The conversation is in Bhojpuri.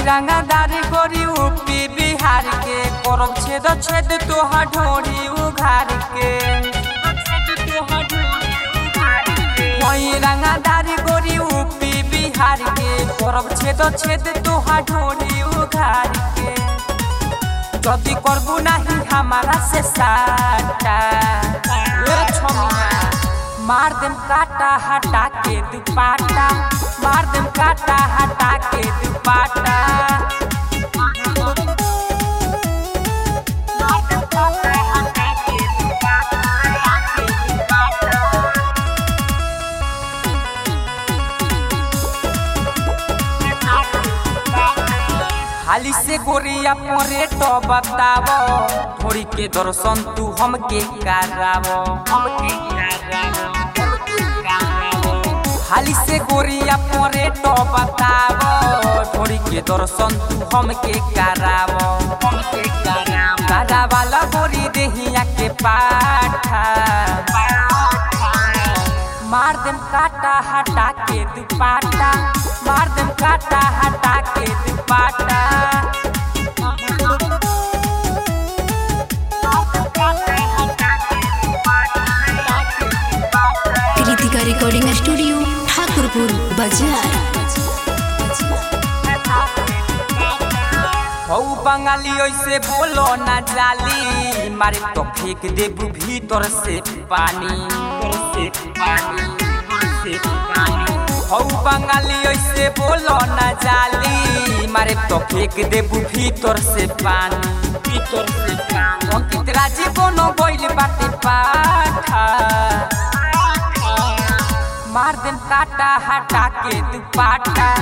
रंगादारी गोरी यूपी बिहार के करब छेद छेद तोहा ढोरी उघार के वही रंगादारी गोरी यूपी बिहार के करब छेद छेद तोहा ढोरी उघार के जदी करबू नहीं हमारा से साटा ए छोमिया मार देम काटा हटा के दुपाटा मार देम काटा हटा के दुपाटा हाली से गोरिया परे तो बतावो थोड़ी के दर्शन तू हमके करावो हमके हाली से गोरिया परे तो बतावो थोड़ी के दर्शन तू हमके करावो हमके करावो करावाला गोरी देहिया के पाठा मार देम काटा हटा के दुपाटा मार देम काटा हटा के दुपाटा कृतिका रिकॉर्डिंग स्टूडियो ठाकुरपुर बाजार हौ बंगाली ऐसे बोलो ना जाली मारे तो फेंक देबू भीतर से पानी हौ बंगाली ऐसे बोलो ना जाली मारे तो फेंक देबू भीतर से पानी भीतर से पानी अंकित राजी बोनो बोइल बाटे पाठा मार देम काटा हटा के दुपाटा